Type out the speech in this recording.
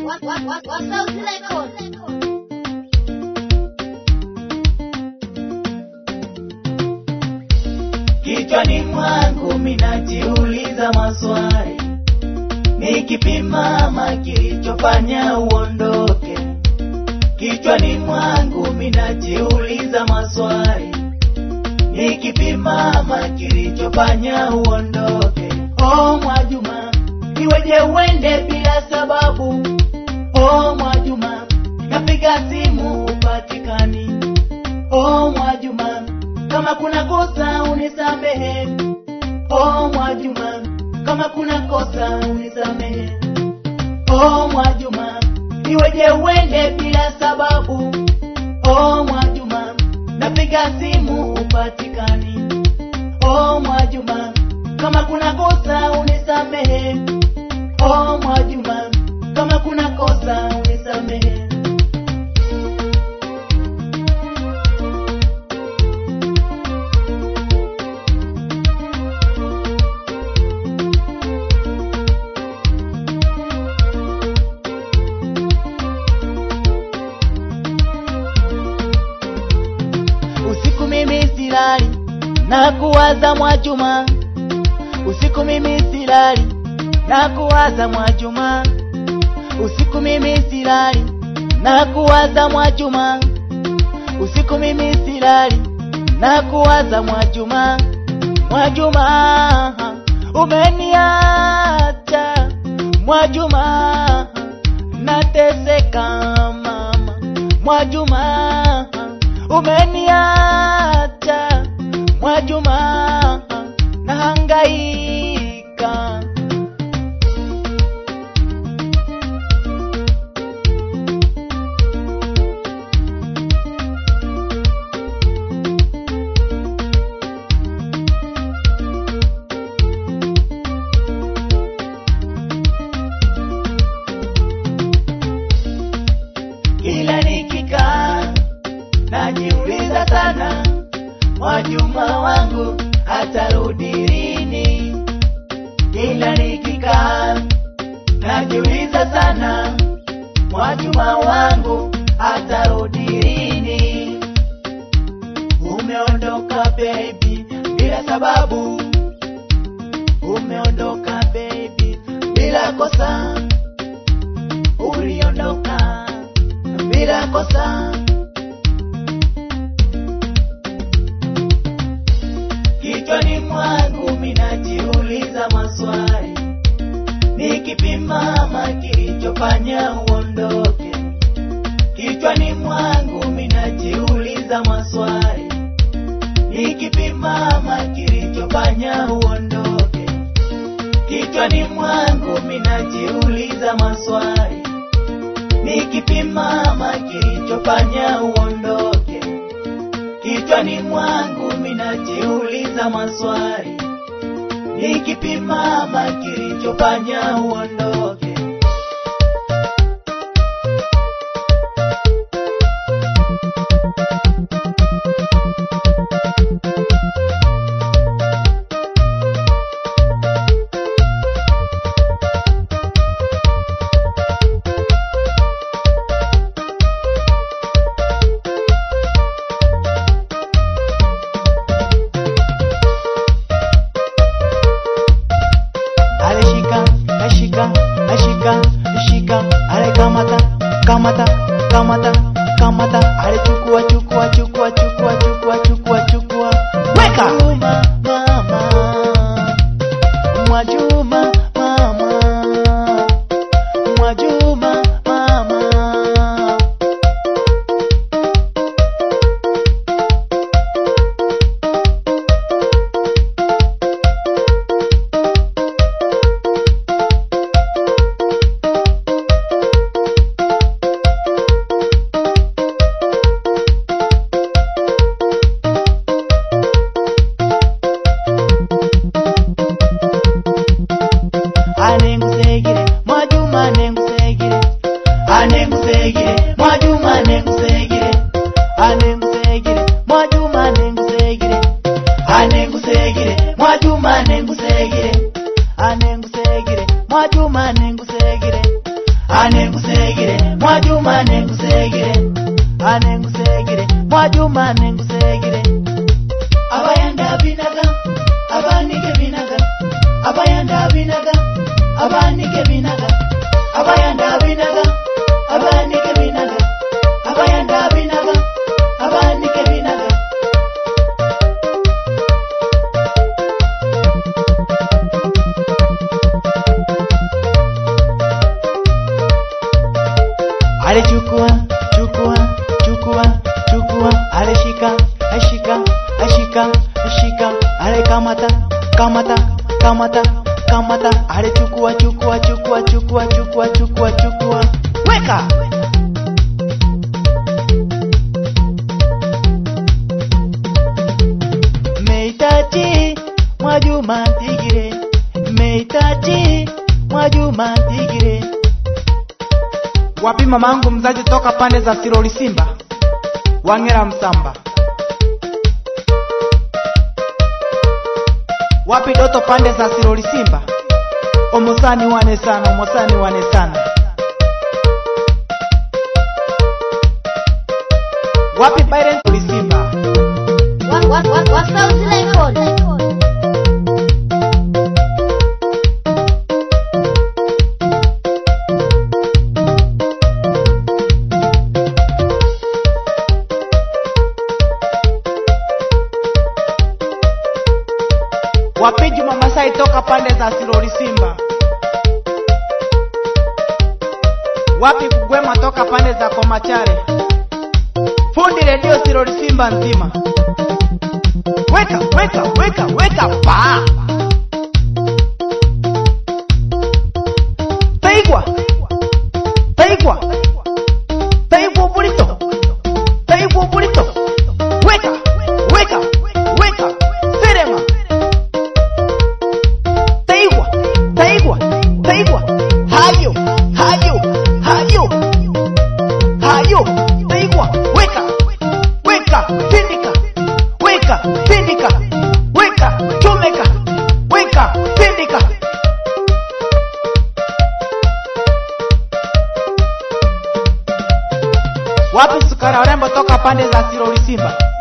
What, what, what, what sounds record? Kichwani mwangu minajiuliza maswali, nikipimama kilichofanya uondoke. Kichwani mwangu minajiuliza maswali, nikipimama kilichofanya uondoke. Oh Mwajuma, iweje uende bila sababu? Oh Mwajuma, napiga simu upatikani. Oh Mwajuma, kama kuna kosa unisamehe. Oh Mwajuma, kama kuna kosa unisamehe. Oh Mwajuma, iweje uende bila sababu? Oh Mwajuma, napiga simu upatikani. Oh Mwajuma, kama kuna kosa unisamehe. Oh Mwajuma, kama kuna kosa unisamehe. Usiku mimi silali na kuwaza Mwajuma, usiku mimi silali na kuwaza Mwajuma, usiku mimi silali na kuwaza Mwajuma, usiku mimi silali na kuwaza Mwajuma, Mwajuma umeniacha Mwajuma, nateseka mama Mwajuma umeniacha Mwajuma, nahangaika. Kila nikikaa najiuliza sana, Mwajuma wangu atarudi lini? Kila nikikaa najiuliza sana, Mwajuma wangu atarudi lini? Umeondoka baby bila sababu, umeondoka baby bila kosa, uliondoka bila kosa. Kichwani mwangu minajiuliza maswali, nikipimama kilichofanya uondoke. Kichwani mwangu minajiuliza maswali, nikipimama kilichofanya uondoke. Kichwani mwangu minajiuliza maswali, nikipimama kilichofanya uondoke. Kichwani mwangu minajiuliza maswali, nikipimama kilichofanya uondoke. alishika ashika ashika shika ale kamata kamata kamata kamata ale chukua chukua chukua chukua chukua chukua chukua weka Mwajuma mama Mwajuma mama Mwajuma mama anengusegere Mwajuma anengusegere anengusegere Mwajuma anengusegere anengusegere Mwajuma anengusegere anengusegere Mwajuma anengusegere anengusegere Mwajuma anengusegere anengusegere Mwajuma nengusegere anengusegere Mwajuma nengusegere abayanda binaga abanike binaga abayanda binaga abanike binaga abayanda binaga abanike binaga abayanda binaga abanike binaga ale chukua chukua chukua chukua ale shika ashika ashika ashika ale kamata kamata kamata kamata ale chukua chukua chukua chukua chukua chukua chukua weka meitachi mwajuma tigire meitachi mwajuma tigire wapi mamangu mzazi toka pande za Siroli Simba Wangera Msamba wapi Doto pande za Siroli Simba omosani wane sana omosani wane sana wapi Byron Siroli Simba Wa- wa- wa- Wasauti Record. wapi Juma Masai toka pande za Siroli Simba wapi Kugwema toka pande za Komachare fundi redio Siroli Simba nzima weka weka weka weka pa taigwa taigwa taigwa bulito taigwa bulito weka weka weka serema taigwa taigwa taigwa hayo hayo hayo hayo taigwa weka weka pindika weka pindika weka chomeka weka pindika wapi sukara warembo toka pande za Siroli Simba